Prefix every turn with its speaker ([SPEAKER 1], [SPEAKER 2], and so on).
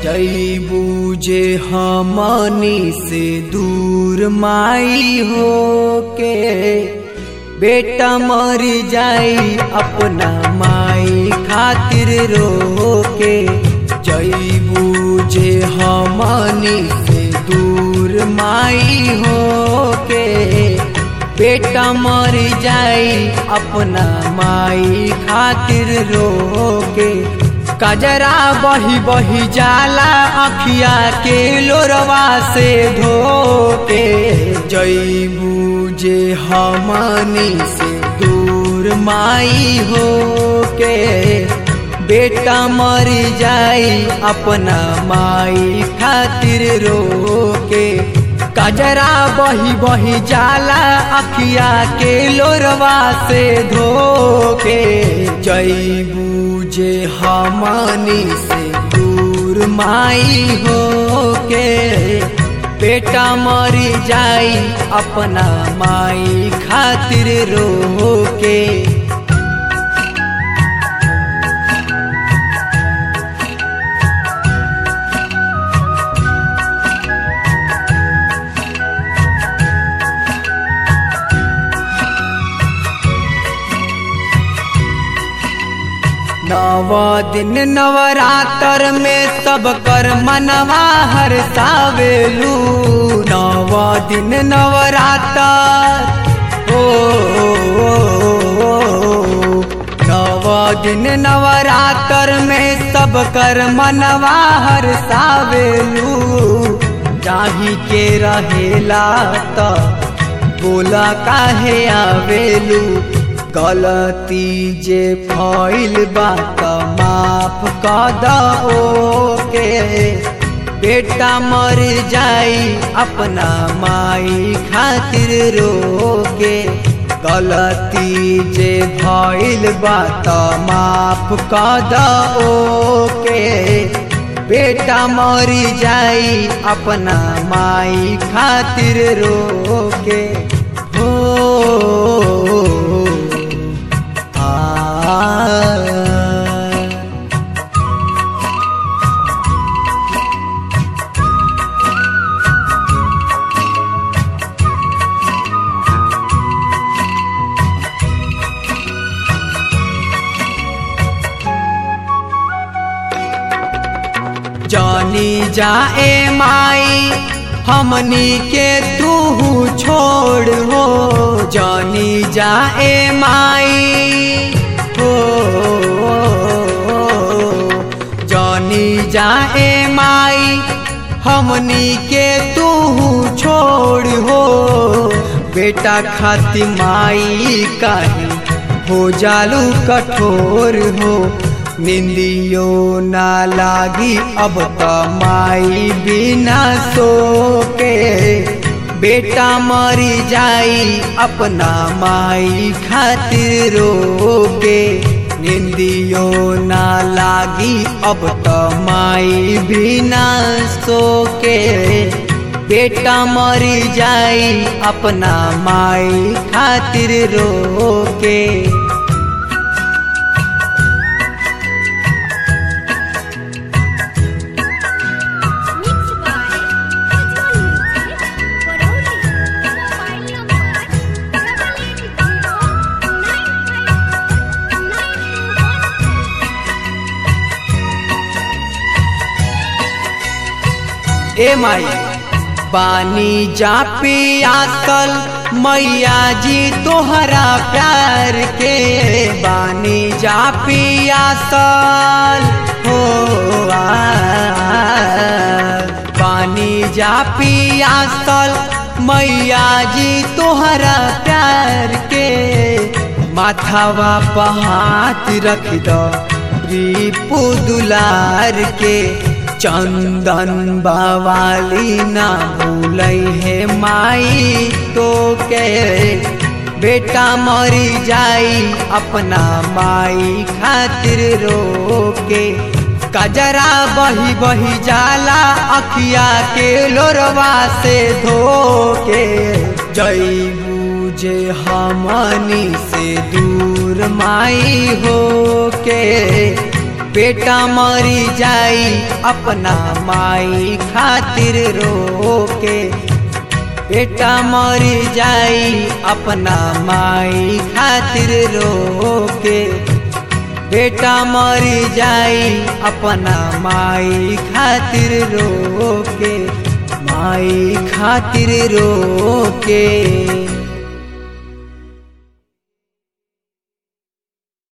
[SPEAKER 1] जई बूझे हमनी से दूर माई हो के बेटा मर जाई अपना माई खातिर रो के जई बूझे हमनी से दूर माई हो के बेटा मर जाई अपना माई खातिर रो के कजरा बही बही जाला अखिया के लोरवा से धो के जई बूझे हमनी से दूर माई हो के बेटा मर जाई अपना माई खातिर रो के कजरा बही बही जाला अखिया के लोरवा से धो के जई बूझे हमनी से दूर माई हो के बेटा मर जाई अपना माई खातिर रो के नव दिन नवरात्र में सब कर मनवा हर सावेलू नव दिन नवरात्र ओ, नव दिन नवरात्र में सब कर मनवा हर सावेलू जाही के रहेला त बोला काहे आवेलू गलती जे फैल बा त माफ क दो के बेटा मर जाई अपना माई खातिर रो के गलती जे भइल बा त माफ क दो के बेटा मर जाई अपना माई खातिर रो के हो जानी जाए माई हमनी के तू छोड़ हो जानी जाए माई हो जानी जाए माई हमनी के तू छोड़ हो बेटा खाती माई काहे हो जालू कठोर हो निंदियो ना लागी अब त माई बिना सो के बेटा मरी जाई अपना माई खातिर रो के निंदियो ना लागी अब त माई बिना सो के बेटा मरी जाई अपना माई खातिर रो के
[SPEAKER 2] Mixed by Ujjwal Music, Baroda. Mobile number double eight zero nine five nine two one.
[SPEAKER 1] ए माई बानी जा पियासल मैया जी तोहरा प्यार के बानी जा पियासल हो आ, बानी जा पियासल मैया जी तोहरा प्यार के माथावा पहात रख दो रिपु दुलार के चंदन बवाली ना भूलै है माई तो के बेटा मरी जाई अपना माई खातिर रो के कजरा बही बही जाला अखिया के लोरवा से धो के जई बूझे हमनी से दूर माई हो के बेटा मरी जाई अपना माई खातिर रोके बेटा मरी जाई अपना माई खातिर रोके बेटा मरी जाई अपना माई खातिर रोके माई खातिर रोके